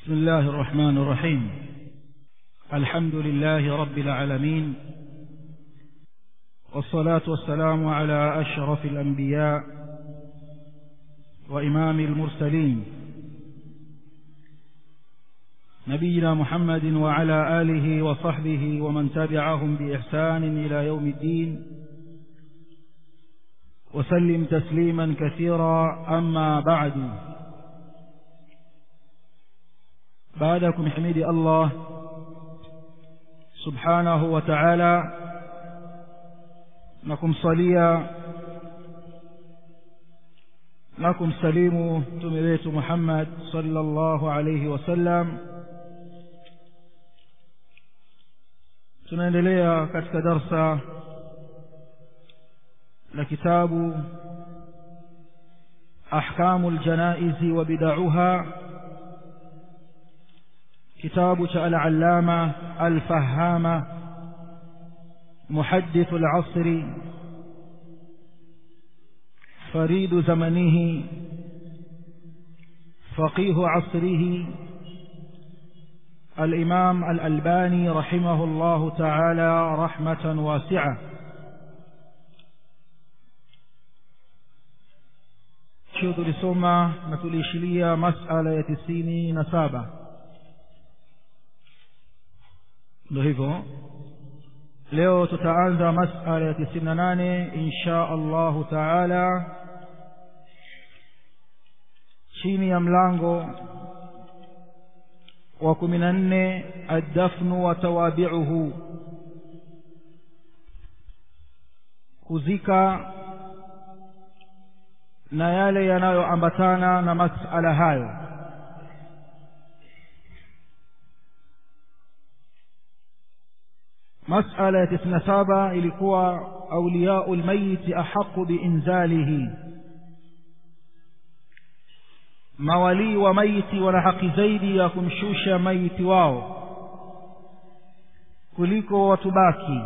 بسم الله الرحمن الرحيم الحمد لله رب العالمين والصلاة والسلام على أشرف الأنبياء وإمام المرسلين نبينا محمد وعلى آله وصحبه ومن تبعهم بإحسان إلى يوم الدين وسلم تسليما كثيرا أما بعد بعدكم حميد الله سبحانه وتعالى نكم صليا نكم سليم تمريت محمد صلى الله عليه وسلم tunaendelea katika darsa la kitabu ahkamu ljanaizi wa bidauha kitabu cha al-allama al-fahama muhaddith al-asri فريد زمنه فقيه عصره الإمام الألباني رحمه الله تعالى رحمة واسعة شو tulisoma na tuliishilia masala ya tisini na saba ndo hivyo leo tutaanza masala ya tisini na nane insha allahu taala chini ya mlango wa kumi na nne addafnu wa tawabiuhu kuzika na yale yanayoambatana na masala hayo masala ya tisini na saba ilikuwa auliyau lmayiti ahaqu biinzalihi mawalii wa maiti wana haki zaidi ya kumshusha maiti wao kuliko watu baki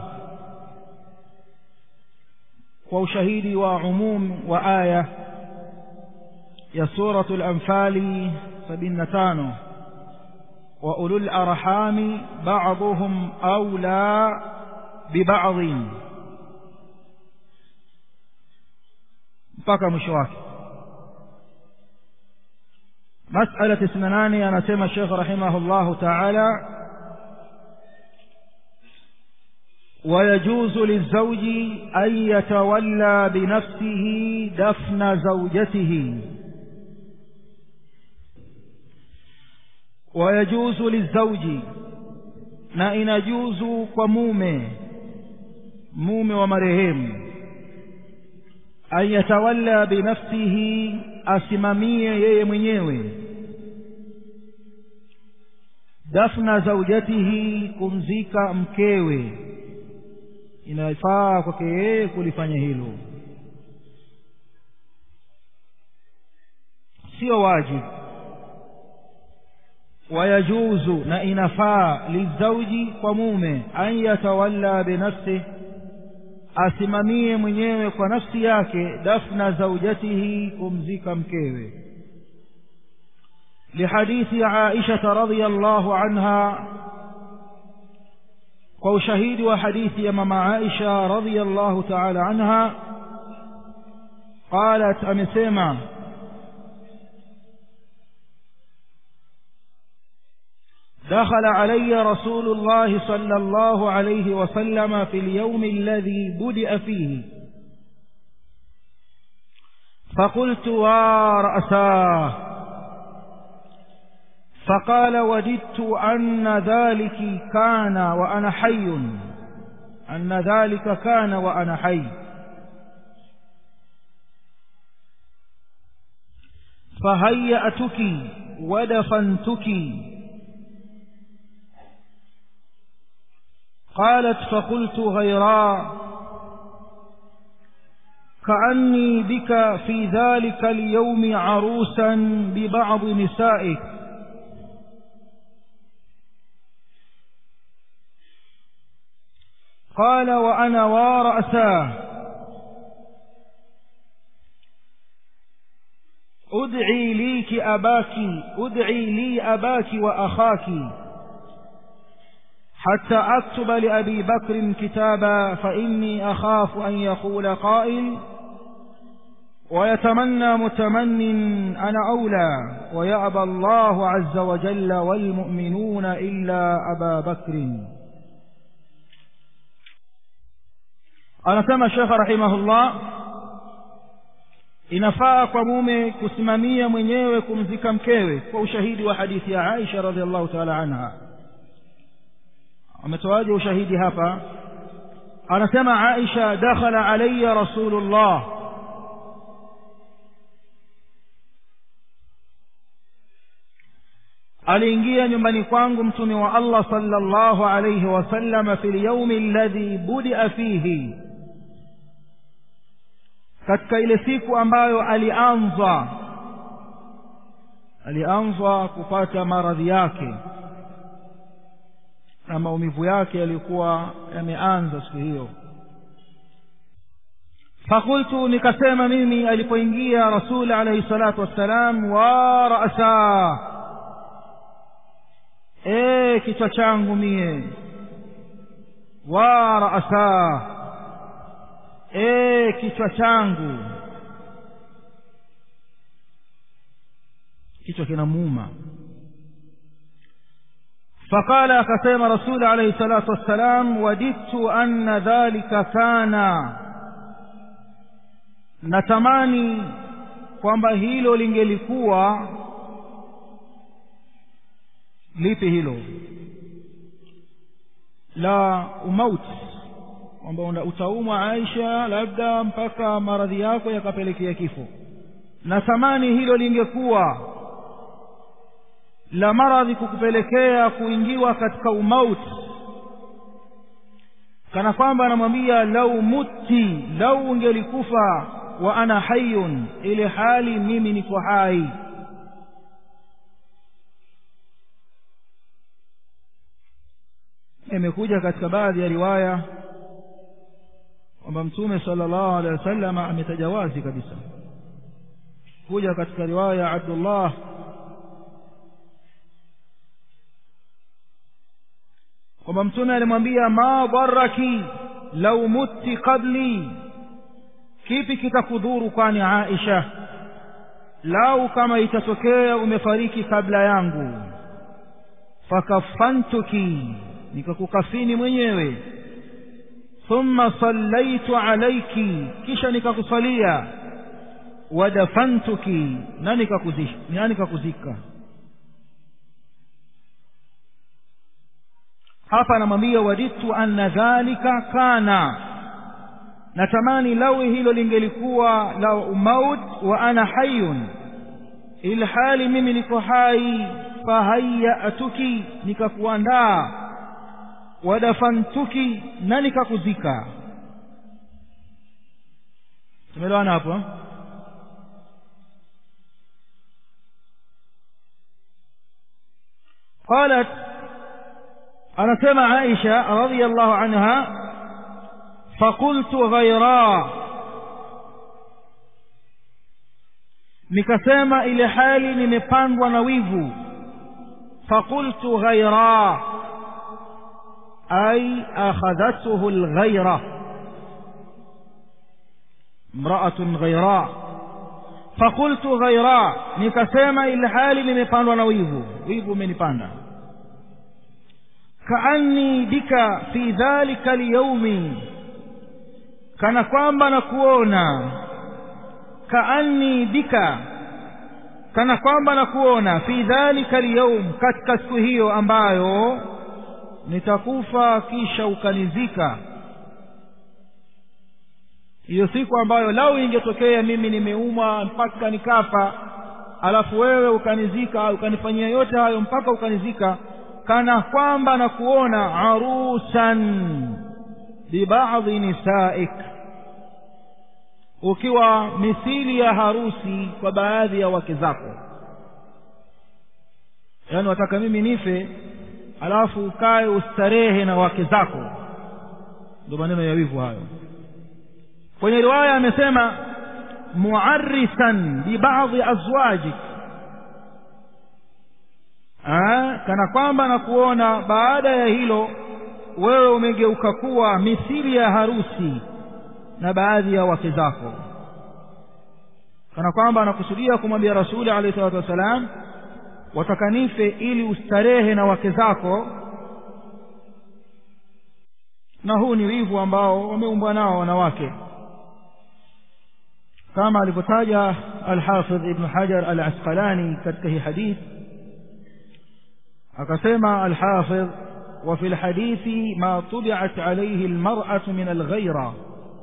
kwa ushahidi wa umum wa aya ya suratu lanfali sabini na tano wa ulul arhami baduhum aula bibadin mpaka mwisho wake مسألة تسناناني أنا سيما الشيخ رحمه الله تعالى ويجوز للزوج أن يتولى بنفسه دفن زوجته ويجوز للزوج na inajuzu kwa mume mume wa marehemu an yatawalla binafsihi asimamie yeye mwenyewe dafna zaujatihi kumzika mkewe inafaa kwake yeye kulifanya hilo sio wajibu wayajuzu na inafaa lizauji kwa mume an yatawalla binafsihi asimamie mwenyewe kwa nafsi yake dafna zaujatihi kumzika mkewe lihadithi aisha radhiyallahu anha kwa ushahidi wa hadithi ya mama aisha radhiyallahu ta'ala anha qalat amesema دخل علي رسول الله صلى الله عليه وسلم في اليوم الذي بدأ فيه فقلت ورأساه فقال وددت أن ذلك كان وأنا حي أن ذلك كان وأنا حي فهيأتك ودفنتك قالت فقلت غيرا كأني بك في ذلك اليوم عروسا ببعض نسائك قال وأنا ورأساه ud'i liki abaki ud'i li abaki wa akhaki حتى أكتب لأبي بكر كتابا فإني أخاف أن يقول قائل ويتمنى متمن أنا أولى ويأبى الله عز وجل والمؤمنون إلا أبا بكر anasema shekha rahimahullah inafaa kwa mume kusimamia mwenyewe kumzika mkewe kwa ushahidi wa hadithi ya aisha radiallahu taala anha ametoaje ushahidi hapa anasema aisha dakhala alaya rasulullah aliingia nyumbani kwangu mtume wa allah sallallahu alayhi wasallam fi lyaumi alladhi budia fihi katika ile siku ambayo alianza alianza kupata maradhi yake na maumivu yake yalikuwa yameanza siku hiyo fakultu nikasema mimi alipoingia rasul alayhi salatu wassalam wa rasa e kichwa changu mie wa rasa e kichwa changu kichwa kinamuuma فقال akasema rasul alayhi salatu wassalam wadidtu anna dhalika kana natamani kwamba hilo lingelikuwa lipi hilo la umauti kwamba utaumwa aisha labda mpaka maradhi yako yakapelekea kifo natamani hilo lingekuwa la maradhi kukupelekea kuingiwa katika umauti kana kwamba anamwambia lau mutti lau ungelikufa wa ana hayun ile hali mimi niko hai imekuja katika baadhi ya riwaya kwamba mtume sallallahu alaihi wasallam ametaja wazi kabisa kuja katika riwaya ya Abdullah kwamba mtume alimwambia ma dharraki lau mutti qabli kipi kitakudhuru kwani Aisha lau kama itatokea umefariki kabla yangu fakafantuki nikakukafini mwenyewe thumma sallaitu alaiki kisha nikakusalia wadafantuki na nikakuzika hapa anamwambia waditu anna dhalika kana natamani lau hilo lingelikuwa la umaut wa ana hayun ilhali mimi niko hai fahayatuki nikakuandaa wadafantuki na nikakuzika tumeelewana hapo قالت anasema Aisha radhiyallahu anha fakultu ghaira nikasema ile hali nimepandwa na wivu fakultu ghaira ay akhadhathu alghayra imra'atun ghaira fakultu ghaira nikasema ile hali nimepandwa na wivu wivu umenipanda kaanni bika fi dhalika lyaumi kana kwamba nakuona kaanni bika kana kwamba nakuona fi dhalika lyaum katika siku hiyo ambayo nitakufa kisha ukanizika hiyo siku ambayo lau ingetokea mimi nimeumwa mpaka nikafa alafu wewe ukanizika ukanifanyia yote hayo mpaka ukanizika kana kwamba na kuona arusan bibadhi nisaik ukiwa mithili ya harusi kwa baadhi ya wake zako yaani wataka mimi nife alafu ukae ustarehe na wake zako ndio maneno ya wivu hayo kwenye riwaya amesema muarrisan bibadhi azwajik kana kwamba na kuona baada ya hilo wewe umegeuka kuwa mithili ya harusi na baadhi ya wake zako kana kwamba anakusudia kumwambia rasuli alayhi salatu wassalam watakanife ili ustarehe na wake zako na huu ni wivu ambao wameumbwa nao wanawake kama alivyotaja alhafidh ibn hajar al-asqalani katika hii hadith akasema alhafidh وفي الحديث ما طبعت عليه المرأة من الغيرة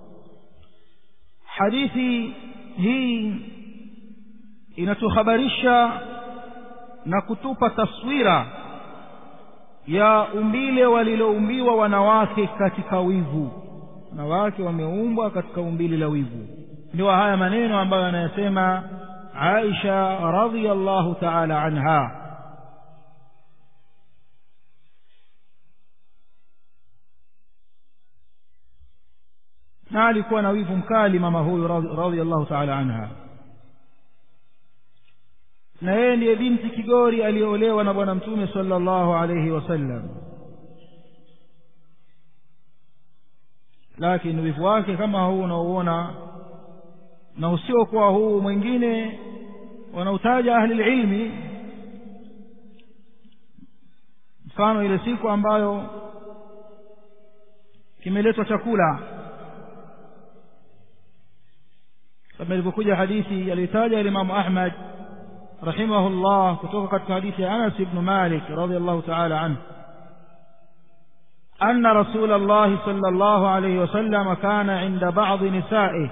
حديثي هي inatuhabarisha na kutupa taswira ya umbile waliloumbiwa wanawake katika wivu wanawake wameumbwa katika umbile la wivu ndio haya maneno ambayo anayasema Aisha radhiyallahu ta'ala anha na alikuwa na wivu mkali mama huyu radhiyallahu ta'ala anha na yeye ndiye binti kigori aliyeolewa na bwana mtume sallallahu alayhi wasallam lakini wivu wake kama huu unaouona na usiokuwa huu mwingine wanautaja ahli ilmi mfano ile siku ambayo kimeletwa chakula kama ilivyokuja hadithi aliyotaja Imam Ahmad rahimahullah kutoka katika hadithi ya Anas ibn Malik radhiyallahu ta'ala anhu أن رسول الله صلى الله عليه وسلم كان عند بعض نسائه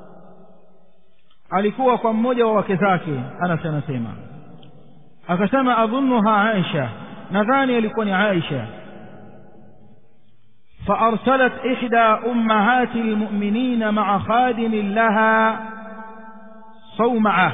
alikuwa kwa mmoja wa wake zake Anas anasema akasema adhunnuha Aisha nadhani alikuwa ni Aisha فأرسلت إحدى أمهات المؤمنين مع خادم لها صومعة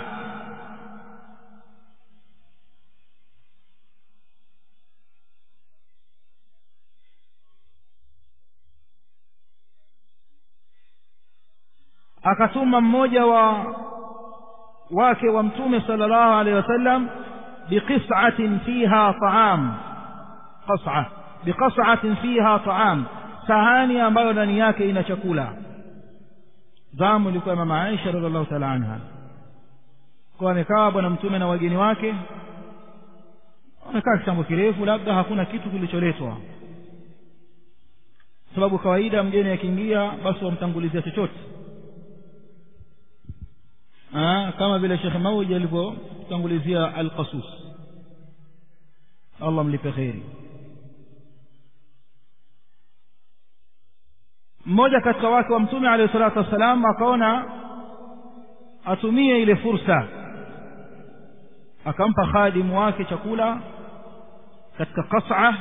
akatuma mmoja wa wake wa mtume sallallahu alaihi wasallam biqis'atin fiha ta'am qas'a biqas'atin fiha ta'am sahani ambayo ndani yake ina chakula zamu ilikuwa mama Aisha radhiallahu ta'ala anha kwa amekaa bwana mtume na wageni wake wamekaa kitambo kirefu labda hakuna kitu kilicholetwa sababu kawaida mgeni akiingia basi wamtangulizia chochote kama vile Sheikh Mauji alivyotangulizia al-Qasus Allah mlipe kheri mmoja katika wake wa mtume alayhi salatu wassalam akaona atumie ile fursa akampa khadimu wake chakula katika qas'a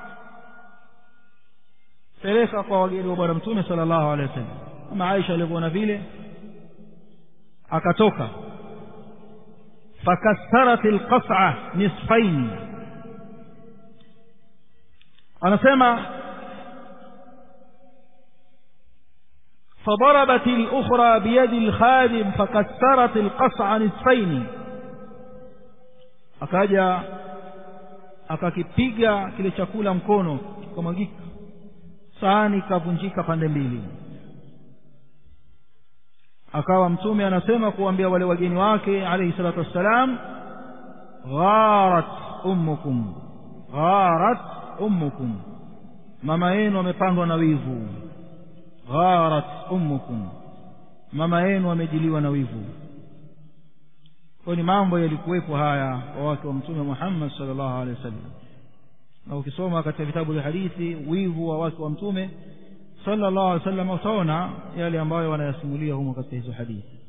peleka kwa wageni wa bwana mtume sallallahu alaihi wasallam kama Aisha alivyoona vile akatoka fakassarat alqas'a nisfain anasema فضربت الأخرى بيد الخادم فكسرت القصع نصفين akaja akakipiga kile chakula mkono kikamwagika sahani ikavunjika pande mbili akawa mtume anasema kuambia wale wageni wake alayhi salatu wassalam gharat ummukum gharat ummukum mama yenu amepandwa na wivu gharat ummukum mama yenu amejiliwa na wivu kwa ni mambo yalikuwepo haya kwa wake wa mtume Muhammad sallallahu alaihi wasallam na ukisoma katika vitabu vya hadithi wivu wa wake wa mtume sallallahu alaihi wasallam utaona yale ambayo wanayasimulia humo katika hizo hadithi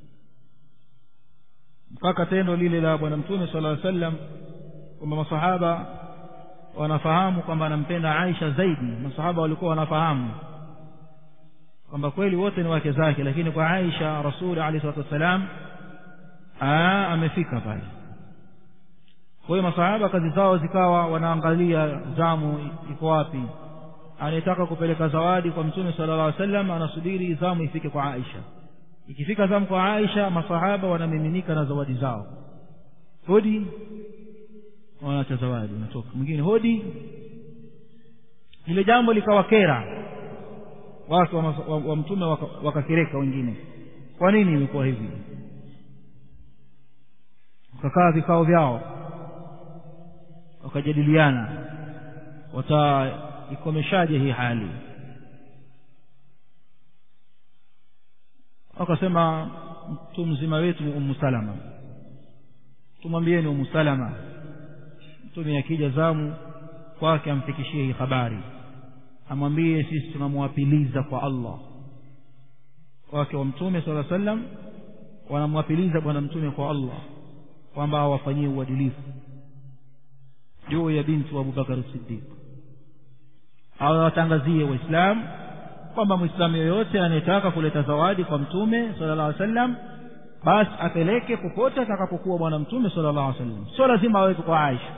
mpaka tendo lile la bwana mtume sallallahu alaihi wasallam kwamba masahaba wanafahamu kwamba anampenda Aisha zaidi masahaba walikuwa wanafahamu kwamba kweli wote ni wake zake lakini kwa Aisha rasuli alayhi salatu wasalam amefika pale kwa hiyo masahaba kazi zao zikawa wanaangalia zamu iko wapi anayetaka kupeleka zawadi kwa mtume sallallahu alaihi wasallam anasubiri zamu ifike kwa Aisha ikifika zamu kwa aisha masahaba wanamiminika na zawadi zao hodi wanaacha zawadi unatoka mwingine hodi ile jambo likawakera watu wa, wa, wa mtume wakakireka waka wengine kwa nini imekuwa hivi wakakaa vikao vyao wakajadiliana wataikomeshaje hii hali wakasema mtu mzima wetu ni umu salama tumwambieni umu salama mtume akija zamu kwake amfikishie hii habari amwambie sisi tunamwapiliza kwa allah wake wa mtume sala sallam wanamwapiliza bwana mtume kwa allah kwamba awafanyie uadilifu juu ya binti wa abubakar siddiq awatangazie waislamu kwamba mwislamu yoyote anayetaka kuleta zawadi kwa mtume sala llah sallam basi apeleke popote atakapokuwa bwana mtume sala llah sallam sio lazima aweke kwa aisha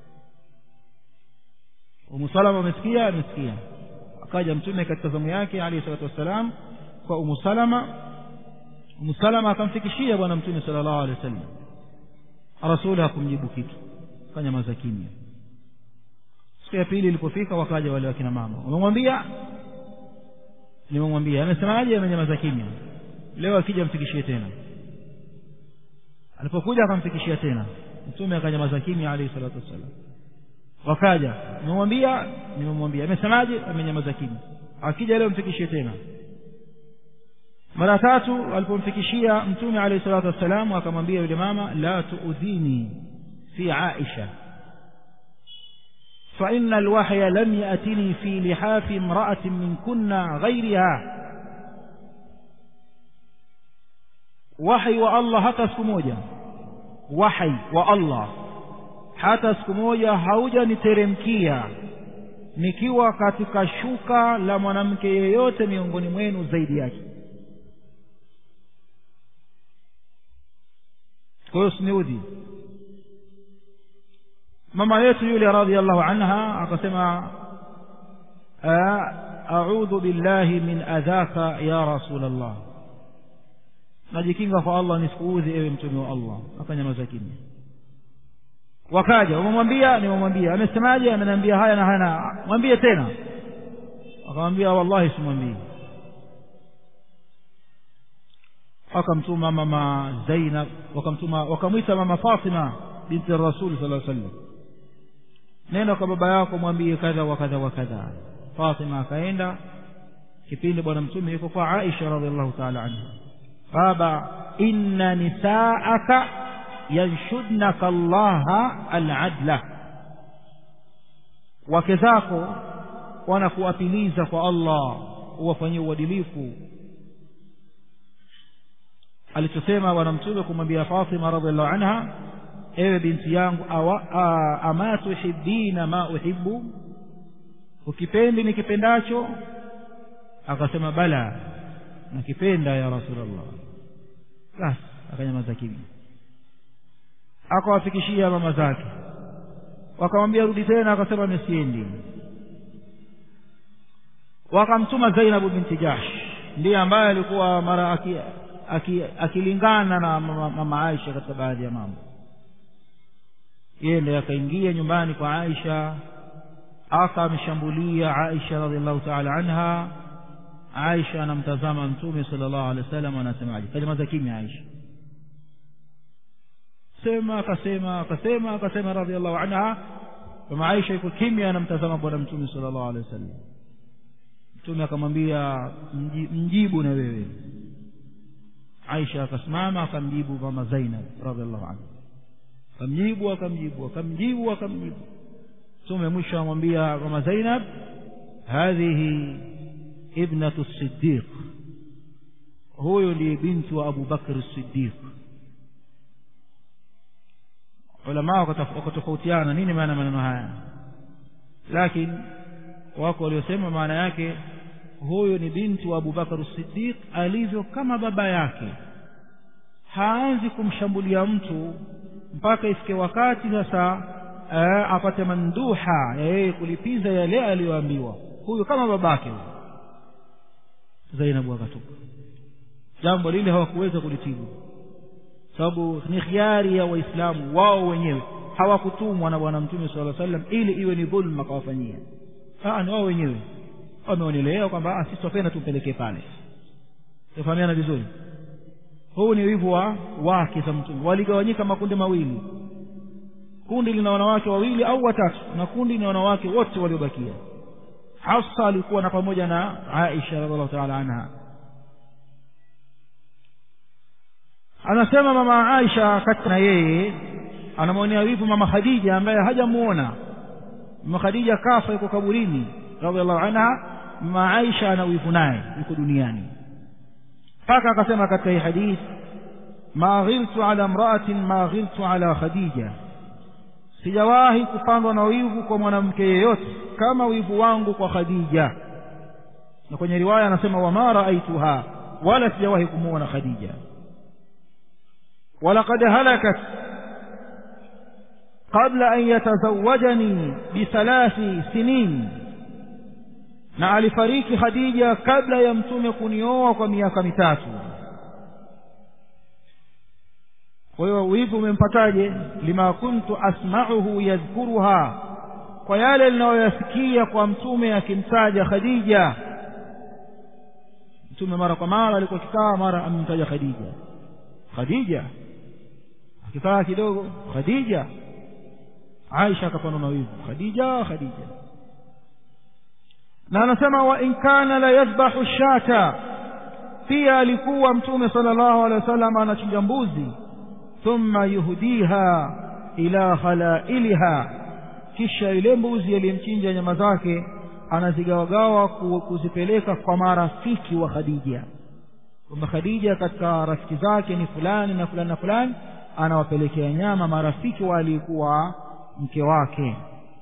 umusalama amesikia amesikia akaja mtume katika zamu yake alayhi salatu wassalam kwa umu salama umu salama akamfikishia bwana mtume sala llahu alehi wa sallam rasuli hakumjibu kitu kanyamaza kimya siku ya pili ilipofika wakaja wale wakina mama wamemwambia nimemwambia amesemaje amenyamaza kimya leo akija mfikishie tena alipokuja akamfikishia tena mtume akanyamaza kimya alayhi salatu wassalam wakaja nimemwambia nimemwambia amesemaje amenyamaza kimya akija leo mfikishie tena mara tatu alipomfikishia mtume alayhi salatu wassalam akamwambia yule mama la tuudhini fi aisha فإن الوحي لم يأتني في لحاف امرأة من كنا غيرها وحي والله hata siku moja wahi wa Allah hata siku moja haujaniteremkia nikiwa katika shuka la mwanamke yeyote miongoni mwenu zaidi yake kwa hiyo siniudhi mama yetu yule radhiallahu anha akasema audhu billahi min adhaka ya rasul allah najikinga kwa allah nisikuudhi ewe mtume wa allah akanyamaza kimya wakaja umemwambia nimemwambia amesemaje ameniambia haya na haya na mwambie tena akamwambia wallahi simwambii wakamtuma mama zainab wakamtuma wakamwita mama fatima binti rasul sala sallam nenda kwa baba yako mwambie kadha wa kadha wa kadha fatima akaenda kipindi bwana mtume yuko kwa aisha radiallahu taala anha baba inna nisaaka yanshudnaka allaha aladla wake zako wanakuapiliza kwa allah uwafanyie uadilifu alichosema bwana mtume kumwambia fatima radiallahu anha ewe binti yangu awa, ama tuhibina ma uhibbu ukipendi nikipendacho akasema bala nakipenda ya rasulllah basi akanyamaza kimya akawafikishia mama zake wakamwambia rudi tena akasema misiendi wakamtuma zainabu binti jahsh ndiye ambaye alikuwa mara akilingana aki, aki na mama, mama aisha katika baadhi ya mambo yeye ndiye akaingia nyumbani kwa aisha akamshambulia aisha radiallahu taala anha aisha anamtazama mtume sala llahu alehi wa sallam anasemaje kanyamaza kimya aisha sema akasema akasema akasema radiallahu anha kama aisha iko kimya anamtazama bwana mtume sala llahu alehi wa sallam mtume akamwambia mjibu na wewe aisha akasimama akamjibu mama zainab radiallahu anha akamjibu akamjibu akamjibu akamjibu mtume mwisho amwambia mama zainab hadhihi ibnatu siddiq huyu ndiye binti wa abu bakr siddiq ulamaa wakatofautiana nini maana maneno haya lakini wako waliosema maana yake huyu ni binti wa abubakar siddiq alivyo kama baba yake haanzi kumshambulia mtu mpaka ifike wakati sasa ee, apate manduha ya yeye kulipiza yale aliyoambiwa huyu kama babake huyu zainabu akatoka jambo lile hawakuweza kulitibu sababu ni khiari ya waislamu wao wenyewe hawakutumwa na bwana mtume sala sallam ili iwe ni dhulma kawafanyia ni wao wenyewe wameonelea kwamba sisi twapenda tumpelekee pale tufahamiana vizuri huu ni wivu wa wake za mtume waligawanyika makundi mawili kundi lina wanawake wawili au watatu na kundi ni wanawake wote waliobakia hafsa alikuwa na pamoja na aisha radiallahu taala anha anasema mama aisha kati na yeye anamwonea wivu mama khadija ambaye hajamuona mama khadija kafa yuko kaburini radiallahu anha mama aisha ana wivu naye yuko duniani mpaka akasema katika hii hadith ma ghiltu ala mraatin ma ghiltu ala khadija sijawahi kupandwa na wivu kwa mwanamke yeyote kama wivu wangu kwa khadija na kwenye riwaya anasema wama raaituha wala sijawahi kumuona khadija walaqad halakat qabla an yatazawajani bithalathi sinin na alifariki khadija kabla ya mtume kunioa kwa miaka mitatu kwa hiyo wivu umempataje lima kuntu asma'uhu yadhkuruha kwa yale ninayoyasikia kwa mtume akimtaja khadija mtume mara kwa mara alikuwa akikaa mara amemtaja khadija khadija akikaa kidogo khadija aisha akapandwa na wivu khadija khadija na anasema wa in kana la yadhbahu shata pia alikuwa mtume sallallahu alaihi wasallam anachinja mbuzi thumma yuhdiha ila khalailiha kisha ile mbuzi aliyemchinja nyama zake anazigawagawa kuzipeleka kwa marafiki wa khadija kwamba khadija katika rafiki zake ni fulani na fulani na fulani anawapelekea nyama marafiki walikuwa mke wake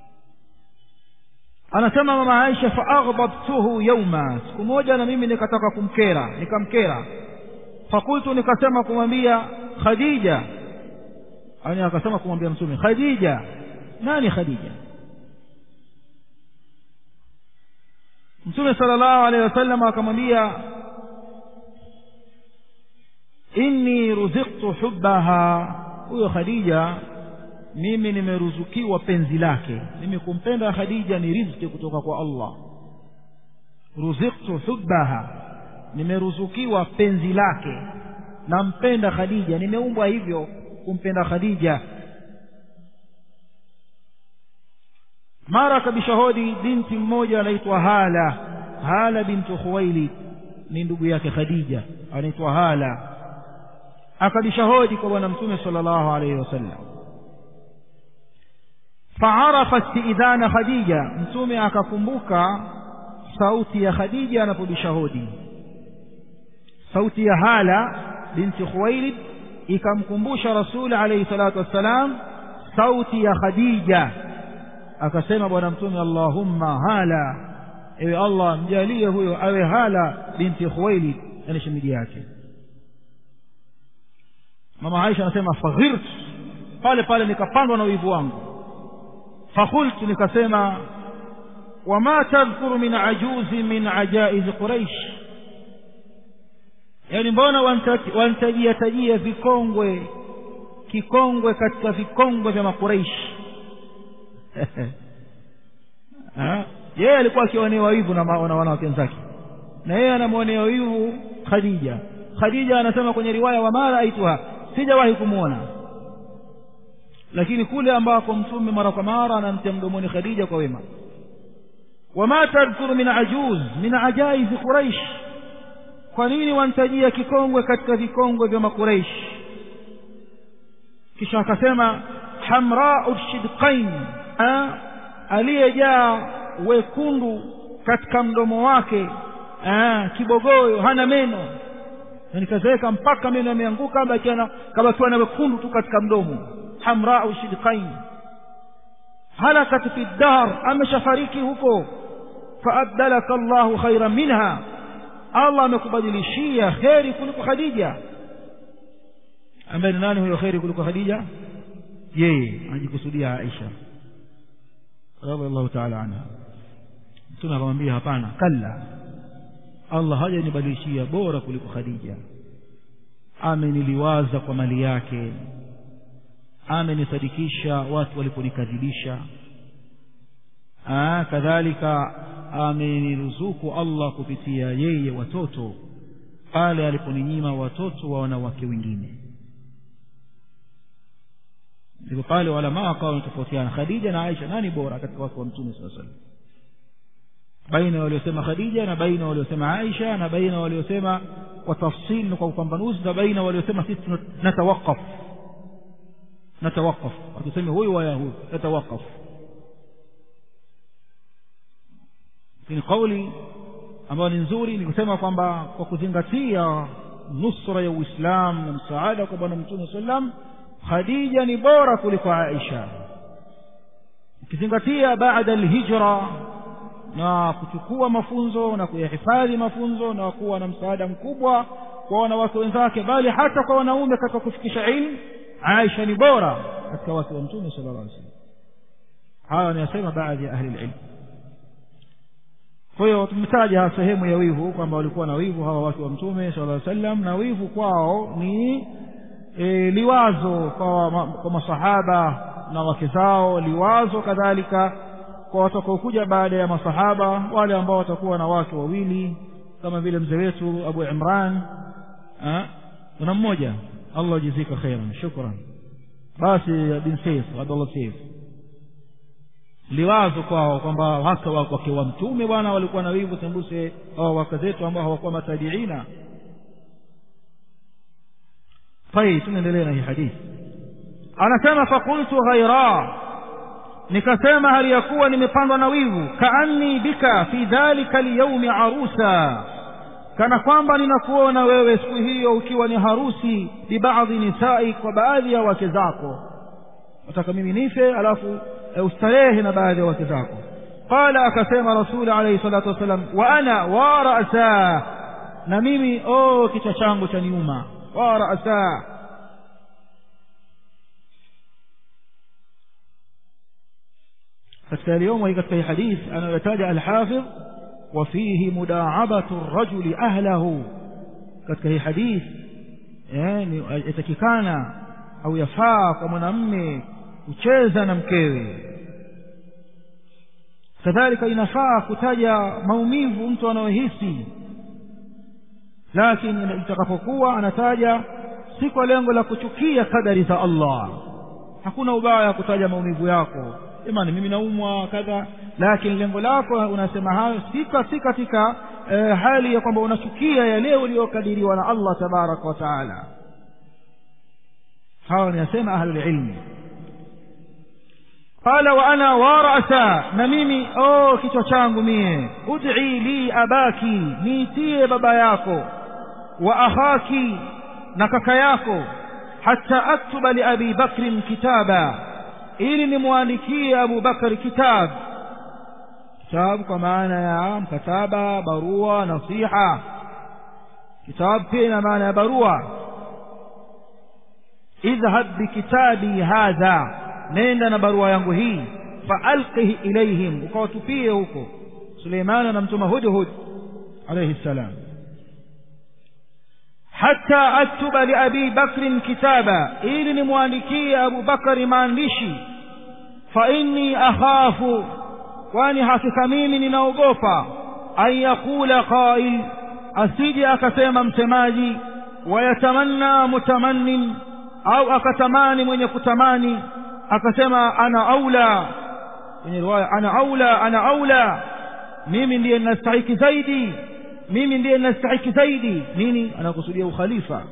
anasema mama Aisha fa aghdabtuhu yawma siku moja na mimi nikataka kumkera nikamkera fakultu nikasema kumwambia Khadija ani akasema kumwambia mtume Khadija nani Khadija mtume sallallahu alaihi wasallam akamwambia inni ruziqtu hubbaha huyo Khadija mimi nimeruzukiwa penzi lake mimi kumpenda khadija ni riziki kutoka kwa allah ruziqtu hubbaha nimeruzukiwa penzi lake nampenda khadija nimeumbwa hivyo kumpenda khadija mara kabishahodi binti mmoja anaitwa hala hala bintu khuwailid ni ndugu yake khadija anaitwa hala akabishahodi kwa bwana mtume sallallahu alaihi wasallam faarafa istidhana khadija mtume akakumbuka sauti ya khadija anapobisha hodi sauti ya hala binti khuwailid ikamkumbusha rasuli alayhi salatu wassalam sauti ya khadija akasema bwana mtume allahumma hala ewe allah mjalie huyo awe hala binti khuwailid yani shemiji yake mama aisha anasema faghirt pale pale nikapandwa na wivu wangu fakultu nikasema wama tadhkuru min ajuzi min ajaiz quraish yaani mbona wantajia tajia vikongwe kikongwe katika vikongwe vya makuraishi yeye alikuwa akionewa wivu na wanawake wenzake na yeye anamwonea wivu khadija khadija anasema kwenye riwaya wama raaituha sijawahi kumwona lakini kule ambako mtume mara kwa mara anamtia mdomoni khadija kwa wema wama tadhkuru min ajuz min ajaizi quraish kwa nini wantajia kikongwe katika vikongwe vya makuraish kisha akasema hamrau shidqain aliyejaa wekundu katika mdomo wake Aa, kibogoyo hana meno nikazeeka mpaka meno yameanguka kabakiwa na wekundu tu katika mdomo hamrau shidqain halakat fi dahr ameshafariki huko faabdalaka llahu khairan minha allah amekubadilishia kheri kuliko khadija ambaye ni nani huyo kheri kuliko khadija yeye anajikusudia aisha radiallahu taala anha mtume akamwambia hapana kalla allah hajanibadilishia bora kuliko khadija ameniliwaza kwa mali yake amenisadikisha watu waliponikadhibisha kadhalika ameniruzuku Allah kupitia yeye watoto pale aliponinyima watoto wa wanawake wengine ndipo pale walamaa wakawa wametofautiana Khadija na Aisha nani bora katika wake wa Mtume sallallahu alaihi wasallam baina waliosema Khadija na baina waliosema Aisha na baina waliosema kwa tafsili na kwa upambanuzi na baina waliosema sisi natawakaf natawakaf hatusemi huyu wala huyu natawakaf lakini kauli ambayo ni nzuri ni kusema kwamba kwa kuzingatia nusra ya Uislamu na msaada kwa bwana Mtume sallam Khadija ni bora kuliko Aisha ukizingatia baada alhijra na kuchukua mafunzo na kuyahifadhi mafunzo na kuwa na msaada mkubwa kwa wanawake wenzake bali hata kwa wanaume katika kufikisha ilmu Aisha ni bora katika wake wa Mtume sallallahu alaihi wasallam haya wanayasema baadhi ya ahli ilmu kwa hiyo tumetaja sehemu ya wivu kwamba walikuwa na wivu hawa watu wa mtume sallallahu alaihi wasallam na wivu kwao ni e, liwazo kwa, ma, kwa masahaba na wake zao liwazo kadhalika kwa watakaokuja baada ya masahaba wale ambao watakuwa na wake wawili kama vile mzee wetu Abu Imran kuna mmoja Allah jizika khairan shukran basi bin Saif Abdullah Saif liwazo kwao kwamba hasa wake wa mtume bwana walikuwa na wivu tembuse hao wake zetu ambao hawakuwa matabiina طيب tunaendelea na hii hadithi anasema fakultu ghaira nikasema hali ya kuwa nimepandwa na wivu kaanni bika fi dhalika alyaumi arusa kana kwamba ninakuona wewe siku hiyo ukiwa ni harusi bibaadhi nisai kwa baadhi ya wake zako nataka mimi nife alafu ustarehe na baadhi ya wake zako qala akasema rasuli alayhi salatu wassalam wa ana wa ra'sa na mimi oh kichwa changu cha nyuma wa ra'sa katika yaliyomo hii katika hii hadith anayotaja al-hafidh wa fihi mudaabatu ar-rajuli ahlahu katika hii hadith yani yatakikana au yafaa kwa mwanamme kucheza na mkewe kadhalika inafaa kutaja maumivu mtu anayohisi lakini itakapokuwa anataja si kwa lengo la kuchukia kadari za Allah hakuna ubaya kutaja maumivu yako jamani mimi naumwa kadha lakini lengo lako unasema hayo si katika eh, hali ya kwamba unachukia yale uliyokadiriwa na Allah tabaraka wa taala hawa niyasema ahlul ilmi qala wa ana wa ra'sa na mimi oh kichwa changu mie ud'i li abaki niitie baba yako wa akhaki na kaka yako hatta aktuba li abi bakrin kitaba ili nimwandikie abu bakari kitab kitabu kwa maana ya mkataba barua nasiha kitabu pia ina maana ya barua idhhab bikitabi hadha nenda na barua yangu hii faalqihi ilaihim ukawatupie huko suleimani anamtuma hudhud alayhi salam hata aktuba liabi bakrin kitaba ili nimwandikie abu bakari maandishi fa inni akhafu kwani hakika mimi ninaogopa an yaqula qail asije akasema msemaji wayatamanna mutamannin au akatamani mwenye kutamani akasema ana aula kwenye riwaya ana aula ana aula mimi ndiye ninastahiki zaidi mimi ndiye ninastahiki zaidi nini anakusudia ukhalifa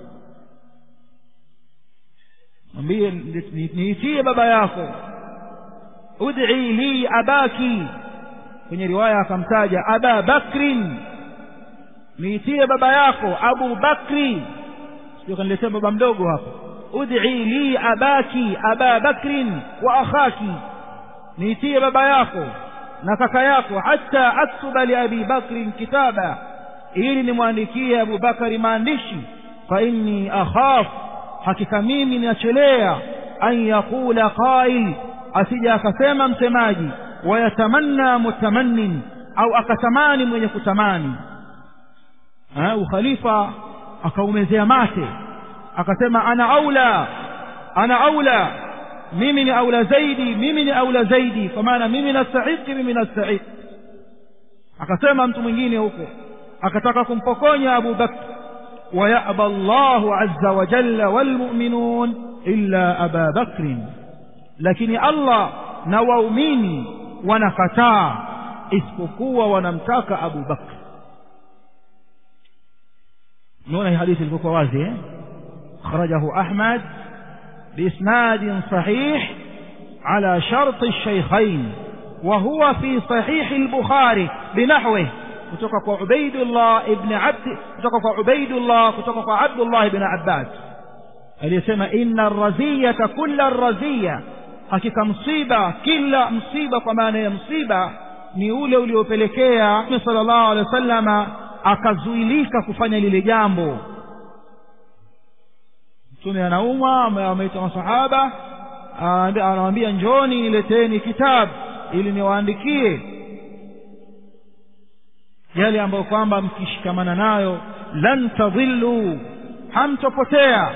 mwambie niitie baba yako ud'i li abaki kwenye riwaya akamtaja aba bakrin niitie baba yako abu bakri sio kaniletea baba mdogo hapa ud'i li abaki aba bakrin wa akhaki niitie baba yako na kaka yako hata aktuba li abi bakrin kitaba ili nimwandikie Abu Bakari maandishi fa inni akhaf hakika mimi ninachelea an yaqula qail asija akasema msemaji wayatamanna mutamannin au akatamani mwenye kutamani ha, ukhalifa akaumezea mate akasema ana aula ana aula mimi ni aula zaidi mimi ni aula zaidi kwa maana mimi nastahiki mimi nastahiki akasema mtu mwingine huko akataka kumpokonya abu bakr ويأبى الله عز وجل والمؤمنون إلا أبا بكر لكن الله نوؤمني ونكتا isipokuwa wanamtaka abu bakr naona hii hadithi ilivyokuwa wazi eh? akhrajahu ahmad biisnadin sahih ala sharti lshaykhain وهو في صحيح البخاري بنحوه kutoka kwa Ubaidullah ibn Abd kutoka kwa Ubaidullah kutoka kwa Abdullah ibn Abbas aliyesema inna ar-raziyata kulla ar-raziya hakika msiba kila msiba kwa maana ya msiba ni ule uliopelekea Mtume sallallahu alaihi wasallama akazuilika kufanya lile jambo Mtume anaumwa ameita masahaba anawaambia njoni nileteni kitabu ili niwaandikie yale ambayo kwamba mkishikamana nayo lan tadhillu hamtopotea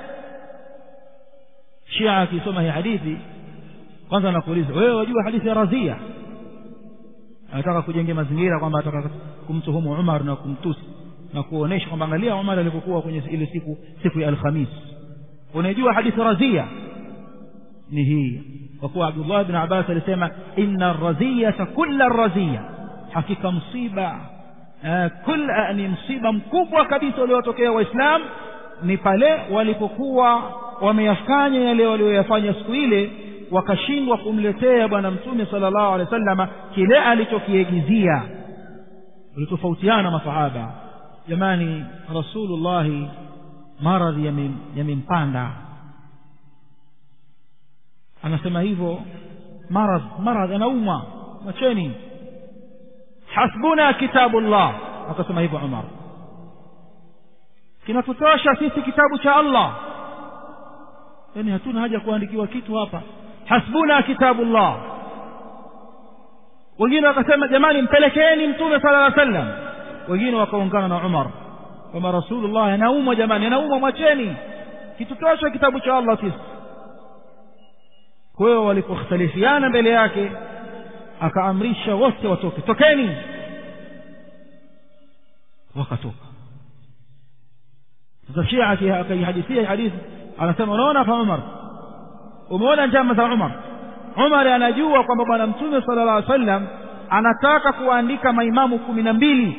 shia akisoma hii hadithi kwanza anakuuliza wewe wajua hadithi ya radhia anataka kujengea mazingira kwamba ataka kumtuhumu Umar na kumtusi na kuonesha kwamba angalia Umar alipokuwa kwenye ile siku siku ya Alhamis unajua hadithi radhia ni hii kwa kuwa Abdullah ibn Abbas alisema inna ar-raziyata kulla ar-raziyah hakika msiba uh, kul uh, ni msiba mkubwa kabisa uliotokea waislamu ni pale walipokuwa wameyafanya yale walioyafanya siku ile wakashindwa kumletea bwana mtume sallallahu alaihi wasallama kile alichokiegizia walitofautiana masahaba jamani rasulullahi maradhi yamempanda anasema hivyo maradh maradh anaumwa macheni hasbuna kitabullah akasema hivyo Umar kinatutosha sisi kitabu cha Allah yani hatuna haja kuandikiwa kitu hapa hasbuna kitabullah wengine wakasema jamani mpelekeeni mtume sallallahu alaihi wasallam wengine wakaungana na Umar kama rasulullah anaumwa jamani anaumwa mwacheni kitutosha kitabu cha Allah sisi kwa hiyo walipokhtalifiana mbele yake akaamrisha wote watoke tokeni wakatoka sasa shia akaihadithia hadithi anasema unaona fa umar umeona njama za umar umar anajua kwamba bwana mtume sala llah sallam anataka kuwaandika maimamu kumi na mbili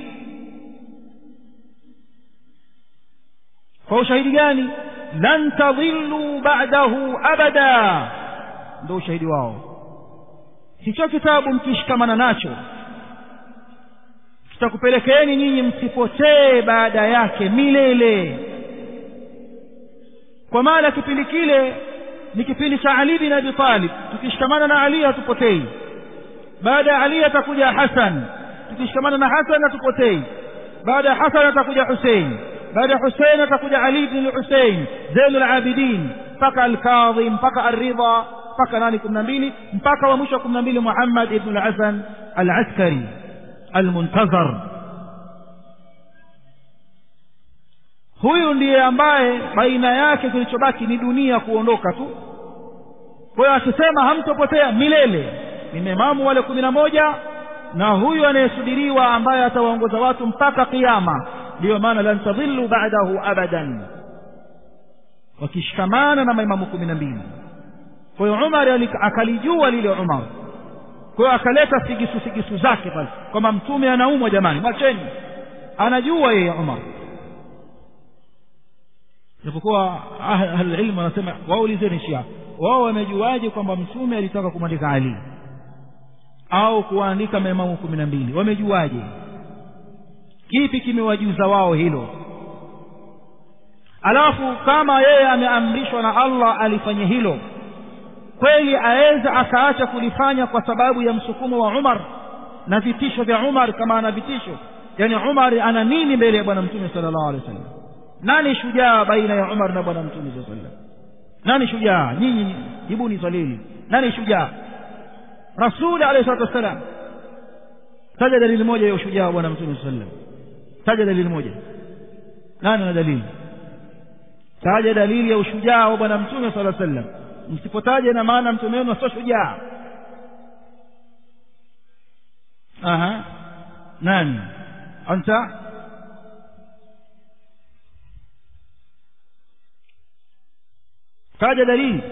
kwa ushahidi gani lan tadhillu ba'dahu abada ndio ushahidi wao hicho kitabu mkishikamana nacho kitakupelekeeni nyinyi msipotee baada yake milele kwa maana kipindi kile ni kipindi cha Ali bin Abi Talib tukishikamana na Ali hatupotei baada ya Ali atakuja Hasan tukishikamana na Hasan hatupotei baada ya Hasan atakuja Hussein baada ya Hussein atakuja Ali bin Hussein Zainul Abidin mpaka Al-Kadhim mpaka Ar-Ridha mpaka nani kumi na mbili mpaka wa mwisho wa kumi na mbili Muhammad ibn al-Hasan al-Askari al-Muntazar huyu ndiye ambaye baina yake kilichobaki ni dunia kuondoka tu kwa hiyo akisema hamtopotea milele ni maimamu wale kumi na moja na huyu anayesubiriwa ambaye atawaongoza watu mpaka kiyama ndiyo maana lan tadhillu ba'dahu abadan wakishikamana na maimamu kumi na mbili kwa hiyo Umar akalijua lile Umar kwa hiyo akaleta sigisu sigisu zake pale kwamba mtume anaumwa jamani mwacheni anajua yeye Umar japokuwa ahlulilmu wanasema waulizeni shia wao wamejuaje kwamba mtume alitaka kumwandika Ali au kuwaandika maimamu kumi na mbili wamejuaje kipi kimewajuza wao hilo alafu kama yeye ameamrishwa na Allah alifanye hilo kweli aweza akaacha kulifanya kwa sababu ya msukumo wa Umar na vitisho vya Umar kama ana vitisho yani Umar ana nini mbele ya bwana mtume sallallahu alaihi wasallam nani shujaa baina ya Umar na bwana mtume sallallahu alaihi wasallam nani shujaa nyinyi jibuni swali hili nani shujaa rasul alayhi salatu wasallam taja dalili moja ya ushujaa wa bwana mtume sallallahu alaihi wasallam taja dalili moja nani ana dalili taja dalili ya ushujaa wa bwana mtume sala sallam msipotaja ina maana mtume wenu sio shujaa aha nani anta taja dalili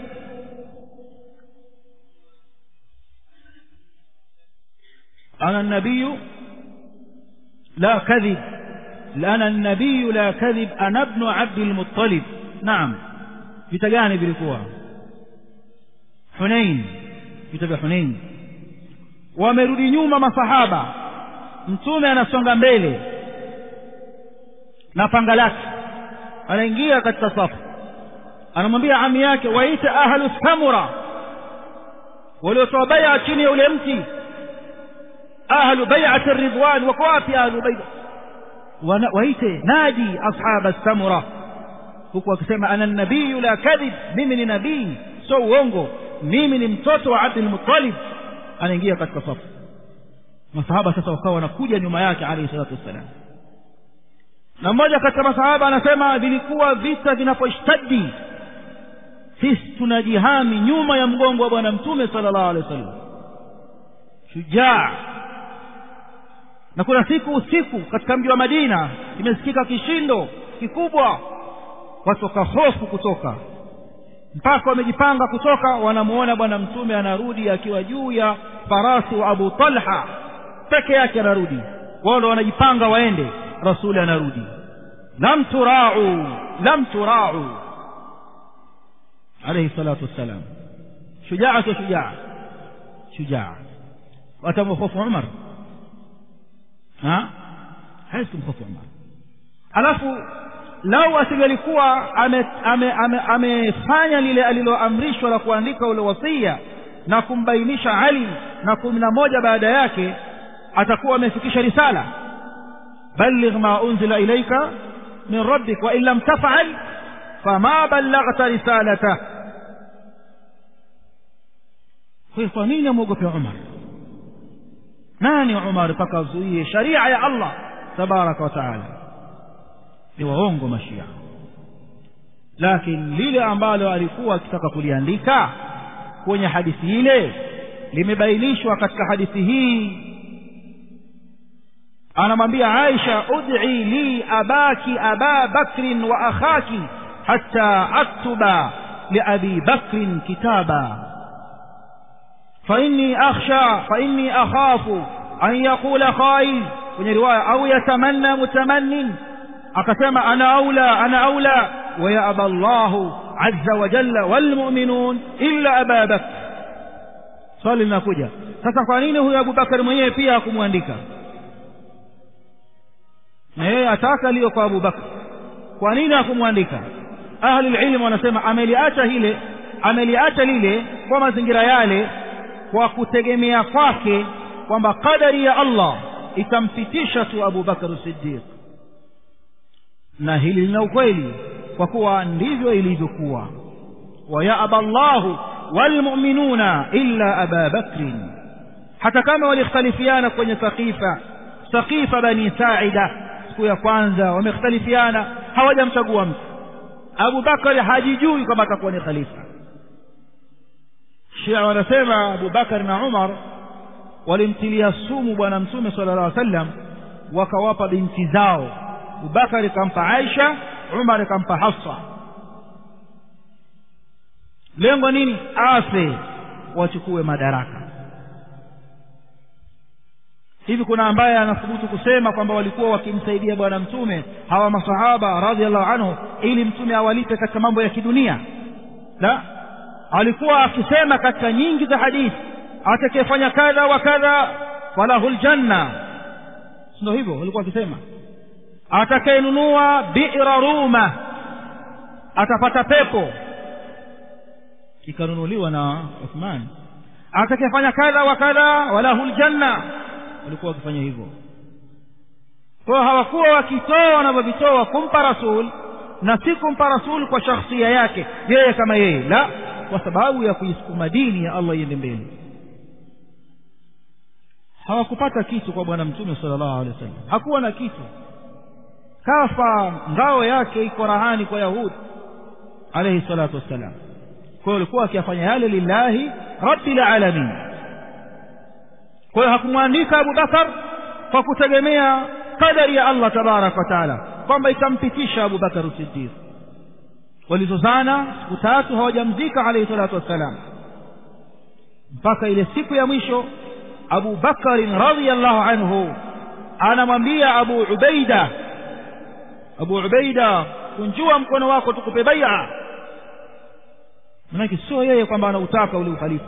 أنا النبي لا كذب أنا النبي لا كذب أنا ابن عبد المطلب نعم vita gani vilikuwa hunain vita vya hunain wamerudi nyuma masahaba mtume anasonga mbele na panga lake anaingia katika safu anamwambia ami yake waite ahlu samura waliotoa baya chini ya ule mti ahlu bai'ati ridwan wako wapi ahlu bai'a waite nadi ashab samura huku akisema ana nabiyu la kadhib mimi ni nabii sio uongo mimi ni mtoto wa Abdul Muttalib anaingia katika safu masahaba sasa wakawa wanakuja nyuma yake alayhi salatu wassalam na mmoja katika masahaba anasema vilikuwa vita vinaposhtadi sisi tunajihami nyuma ya mgongo wa bwana mtume sallallahu alaihi wasallam shujaa na kuna siku usiku katika mji wa Madina imesikika kishindo kikubwa watu wakahofu kutoka mpaka wamejipanga kutoka wanamuona bwana mtume anarudi akiwa juu ya farasi wa Abu Talha peke yake anarudi wao ndo wanajipanga waende rasuli anarudi lam turau lam turau alayhi salatu wassalam shujaa sio shujaa shujaa watamhofu Umar ha hawezi kumhofu Umar alafu lau asingelikuwa amefanya ame, ame, ame lile aliloamrishwa la kuandika ule wasia na kumbainisha Ali na kumi na moja baada yake atakuwa amefikisha risala balligh ma unzila ilaika min rabbik wa in lam taf'al fama ballaghta risalata kwa nini amwogope Umar nani Umar mpaka azuie sharia ya Allah tabaraka wa taala ni waongo mashia lakini lile ambalo alikuwa akitaka kuliandika kwenye hadithi ile limebainishwa katika hadithi hii anamwambia Aisha ud'i li abaki aba bakrin wa akhaki hatta aktuba li abi bakrin kitaba فإني أخشى فإني أخاف أن يقول قائل kwenye riwaya au yatamanna mutamannin akasema ana aula ana aula wa ya aba Allah azza wa jalla wal mu'minun illa Aba Bakr swali linakuja sasa kwa nini huyu Abu Bakar mwenyewe pia hakumwandika na yeye ataka liyo kwa Abu Bakar kwa nini hakumwandika ahli ilmu wanasema ameliacha hile ameliacha lile kwa mazingira yale kwa kutegemea kwake kwamba kadari ya Allah itampitisha tu Abu Bakar Siddiq na hili lina ukweli kwa kuwa ndivyo ilivyokuwa wa ya aballahu walmu'minuna illa aba bakrin hata kama walikhtalifiana kwenye saqifa saqifa bani saida siku ya kwanza wamekhtalifiana hawajamchagua mtu Abu Bakar hajijui kama atakuwa ni khalifa Shia wanasema Abu Bakar na Umar walimtilia sumu bwana mtume sallallahu alaihi wasallam wakawapa binti zao Abubakar kampa Aisha Umar kampa Hafsa lengo nini afe wachukue madaraka hivi kuna ambaye anathubutu kusema kwamba walikuwa wakimsaidia bwana mtume hawa masahaba radhiallahu anhu ili mtume awalipe katika mambo ya kidunia la alikuwa akisema katika nyingi za hadithi atakayefanya kadha wa kadha falahu ljanna ndio hivyo walikuwa wakisema atakayenunua bi'ra ruma atapata pepo ikanunuliwa na Uthman atakayefanya kadha wa kadha walahu ljanna walikuwa wakifanya hivyo kwa hawakuwa wakitoa wanavyovitoa kumpa rasul na si kumpa rasul kwa shakhsia yake yeye kama yeye la kwa sababu ya kuisukuma dini ya Allah iende mbele hawakupata kitu kwa bwana mtume sallallahu alaihi wasallam hakuwa na kitu kafa ngao yake iko rahani kwa yahudi alayhi salatu wassalam kwa hiyo alikuwa akiyafanya yale lillahi rabbil alamin kwa hiyo hakumwandika Abu Bakar kwa kutegemea kadari ya Allah tabarak wa taala kwamba ikampitisha Abu Bakar Siddiq walizozana siku tatu hawajamzika alayhi salatu wassalam mpaka ile siku ya mwisho Abu Bakar radhiyallahu anhu anamwambia Abu Ubaida Abu Ubaida kunjua mkono wako tukupe bai'a manake sio yeye kwamba anautaka ule ukhalifa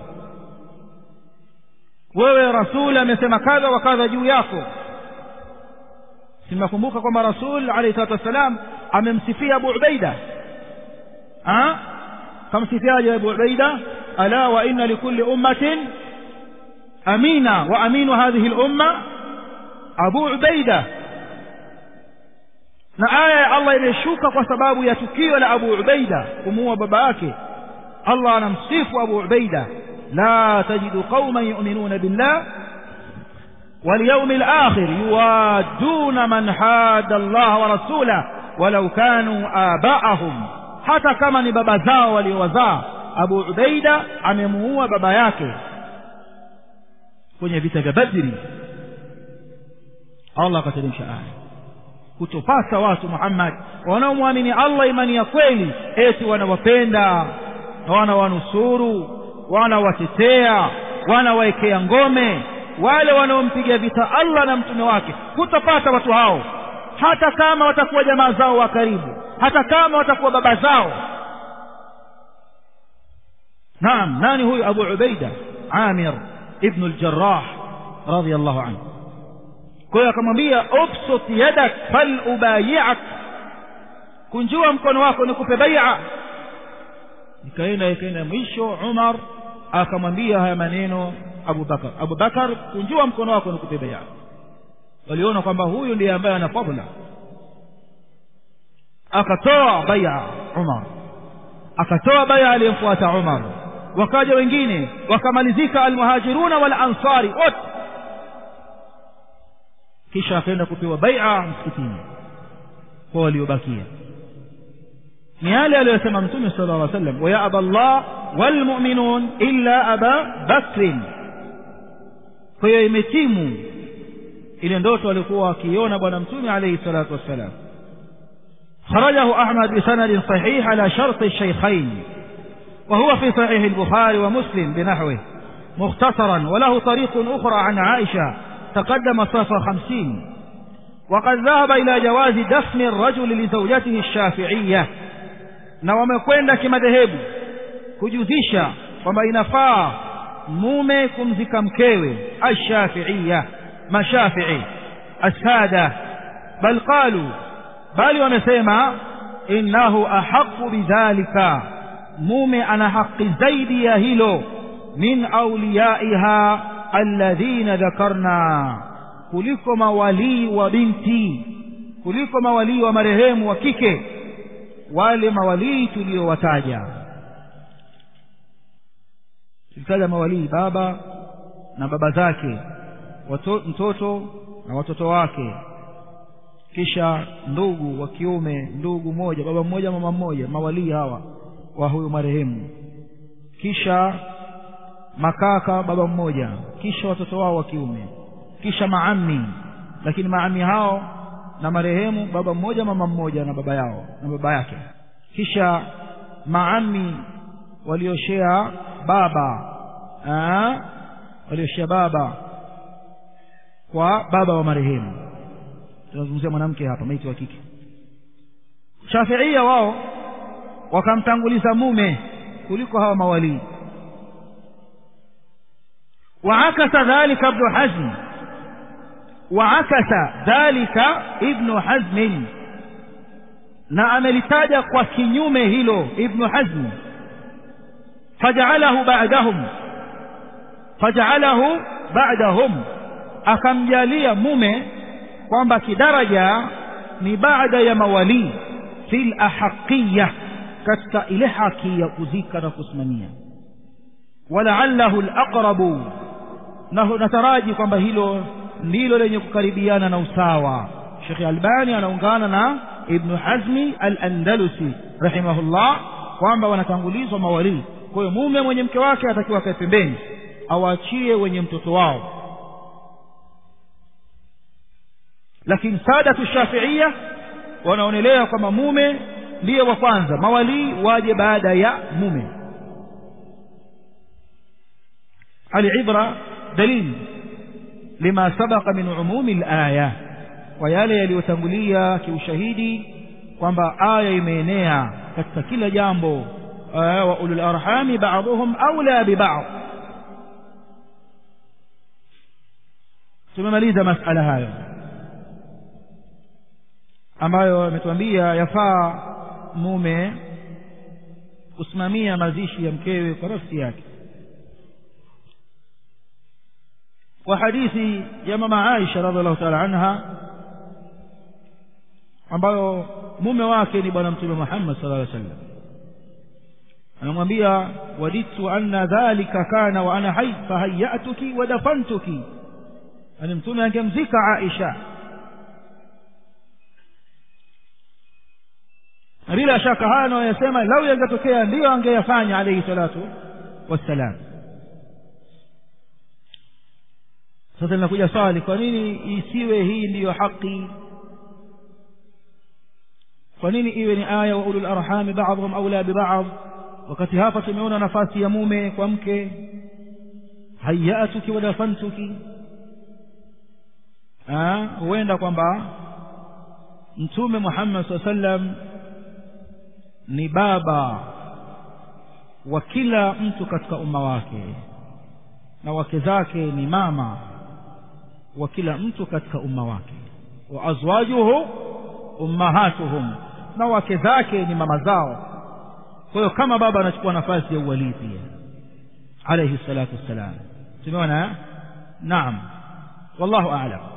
wewe rasul amesema kadha wa kadha juu yako sinakumbuka kwamba rasul alayhi salatu wassalam amemsifia Abu Ubaida ah kamsifiaje Abu Ubaida ala wa inna likulli ummatin amina wa aminu hadhihi al-umma Abu Ubaida na aya ya Allah imeshuka kwa sababu ya tukio la Abu Ubaida kumuua baba yake Allah anamsifu Abu Ubaida la tajidu qauman yu'minuna billah واليوم الآخر يوادون من حاد الله ورسوله ولو كانوا آباءهم hata kama ni baba zao waliowazaa Abu Ubaida amemuua baba yake kwenye vita vya Badri Allah akateremsha aya kutopasa watu Muhammad wanaomwamini Allah imani ya kweli eti wanawapenda wanawanusuru wanawatetea wanawaekea ngome wale wanaompiga vita Allah na mtume wake hutapata watu hao hata kama watakuwa jamaa zao wa karibu hata kama watakuwa baba zao naam nani huyu Abu Ubaida Amir ibn al-Jarrah radiyallahu anhu kwa hiyo akamwambia ubsut yadak fal ubayi'ak kunjua mkono wako nikupe bai'a ikaenda ikaenda mwisho Umar akamwambia haya maneno Abu Bakar Abu Bakar kunjua mkono wako nikupe bai'a waliona kwamba huyu ndiye ambaye ana fadhila akatoa bai'a Umar akatoa bai'a aliyemfuata Umar wakaja wengine wakamalizika almuhajiruna wal ansari wote kisha akaenda kupewa bai'a msikitini kwa waliobakia ni yale aliyosema mtume sallallahu alaihi wasallam wa ya aballah wal mu'minun illa aba bakr kwa hiyo imetimu ile ndoto alikuwa akiona bwana mtume alayhi salatu wassalam خرجه أحمد بسند صحيح على شرط الشيخين وهو في صحيح البخاري ومسلم بنحوه مختصرا وله طريق أخرى عن عائشة تقدم صفة خمسين وقد ذهب إلى جواز دفن الرجل لزوجته الشافعية na wamekwenda kimadhehebu kujuzisha kwamba inafaa mume kumzika mkewe ashafiia mashafii ashada bal qalu bali wamesema innahu ahaqu bidhalika mume ana haki zaidi ya hilo min auliyaiha alladhina dhakarna kuliko mawalii wa binti kuliko mawalii wa marehemu wa kike wale mawalii tuliowataja tulitaja mawalii baba na baba zake wato, mtoto na watoto wake kisha ndugu wa kiume ndugu moja baba mmoja mama mmoja mawalii hawa wa huyu marehemu kisha makaka baba mmoja kisha watoto wao wa kiume kisha maami lakini maami hao na marehemu baba mmoja mama mmoja na baba yao na baba yake kisha maami walioshea baba aa, walioshea baba kwa baba wa marehemu tunazungumzia mwanamke hapa maiti wa kike shafiia wao wakamtanguliza mume kuliko hawa mawalii وعكس ذلك ابن حزم وعكس ذلك ابن حزم na amelitaja kwa kinyume hilo ibnu hazm fajaalahu ba'dahum fajaalahu ba'dahum akamjalia mume kwamba kidaraja ni baada ya mawalii fil ahaqiya katika ile haki ya kuzika na kusimamia walaallahu alaqrabu na nataraji kwamba hilo ndilo lenye kukaribiana na usawa Sheikh Albani anaungana na Ibn Hazmi al-Andalusi rahimahullah kwamba wanatangulizwa mawalii kwa hiyo mume mwenye mke wake atakiwa akae pembeni awaachie wenye mtoto wao lakini sadatu shafiia wanaonelea kwamba mume ndiye wa kwanza mawalii waje baada ya mume alibra dalili lima sabaqa min umumi alaya kwa yale yaliyotangulia kiushahidi kwamba aya imeenea katika kila jambo wa ulul arhami ba'dhum awla bi ba'd tumemaliza masala hayo ambayo ametuambia yafaa mume kusimamia mazishi ya mkewe kwa nafsi yake kwa hadithi ya mama Aisha radhiallahu ta'ala anha ambayo mume wake ni bwana mtume Muhammad sallallahu alaihi wasallam anamwambia waditu anna dhalika kana wa ana hayy fahayyatuki wa dafantuki ani mtume angemzika Aisha na bila shaka haya anayosema lau yangetokea ndiyo angeyafanya alayhi salatu wassalam sasa linakuja swali kwa nini isiwe hii ndiyo haki kwa nini iwe ni aya wa ulul arhami ba'dhum awla bi ba'd wakati hapa tumeona nafasi ya mume kwa mke hayatuki wa dafantuki huenda kwamba mtume Muhammad SAW sallam ni baba wa kila mtu katika umma wake na wake zake ni mama wa kila mtu katika umma wake wa azwajuhu ummahatuhum na wake zake ni mama zao kwa hiyo kama baba anachukua nafasi ya uwalii pia alayhi salatu wassalam tumeona naam wallahu a'lam